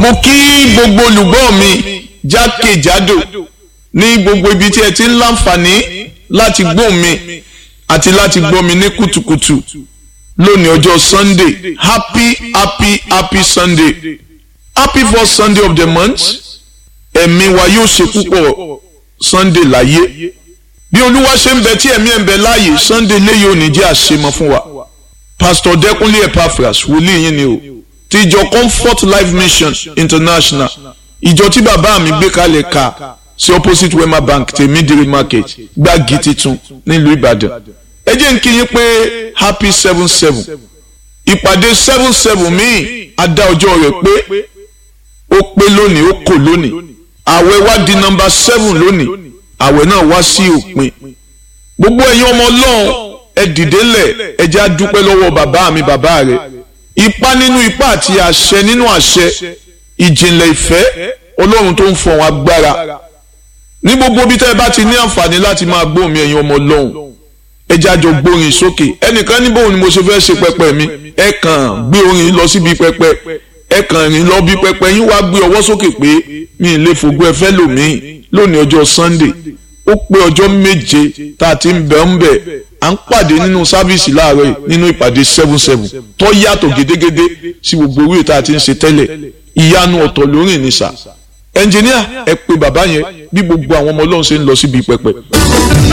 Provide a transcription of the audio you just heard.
mo kí gbogbo olùgbọ́ mi jákèjádò ní gbogbo ibi tí ẹ ti ń láǹfààní láti gbọ́ mi àti láti gbọ́ mi ní kùtùkùtù lónìí ọjọ́ sunday happy happy happy sunday happy first sunday of the month ẹ̀mí wa yóò ṣe púpọ̀ sunday láyé bí olúwa ṣe ń bẹ tí ẹ̀mí ẹ̀ ń bẹ láàyè sunday léyìí ò ní jẹ́ àṣemọ fún wa pastor dẹ́kunlé epaphras wòlíì yín ni o ti ìjọ comfort life mission international ìjọ tí bàbá mi gbé kalẹ̀ ka sí opposite wema bank tèmídìrí market gbági titun nílùú ìbàdàn ẹ jẹ́ n kí yín pé happy seven seven ìpàdé seven seven míì adá ọjọ́ rẹ̀ pé ó pé lónìí ó kò lónìí àwẹ̀ wá di nọ́mbà seven lónìí àwẹ̀ náà wá sí òpin gbogbo ẹ̀yin ọmọ ọlọ́run ẹ dìde lẹ̀ ẹ jẹ́ á dúpẹ́ lọ́wọ́ bàbá mi bàbá rẹ̀ ipá nínú ipá àti àṣẹ nínú àṣẹ ìjìnlẹ̀ ìfẹ́ ọlọ́run tó ń fọ àwọn agbára ní gbogbo bí tẹ́ ẹ bá ti ní àǹfààní láti máa gbóhùn mi ẹ̀yin ọmọ ọlọ́run ẹ jẹ́ àjọ gbórin sókè ẹnìkan ní bóun ni mo ṣe fẹ́ ṣe pẹpẹ mi ẹ kàn gbé orin lọ síbi pẹpẹ ẹ kàn rìn lọ bí pẹpẹ yín wá gbé ọwọ́ sókè pé mi ì lè fògbó ẹ fẹ́ lòmíì lónìí ọjọ́ sunday ó pé ọjọ́ méje tá a ti ń bẹ̀ ń bẹ̀ à ń pàdé nínú sáfíìsì láàárọ̀ yìí nínú ìpàdé seven seven tó yàtọ̀ gédégédé sí gbogbo orí tá a ti ń ṣe tẹ́lẹ̀ ìyanu ọ̀tọ̀ lórí ìnísà ẹnjìníà ẹ pé bàbá yẹn bí gbogbo àwọn ọmọ ọlọ́run ṣe ń lọ síbi pẹpẹ.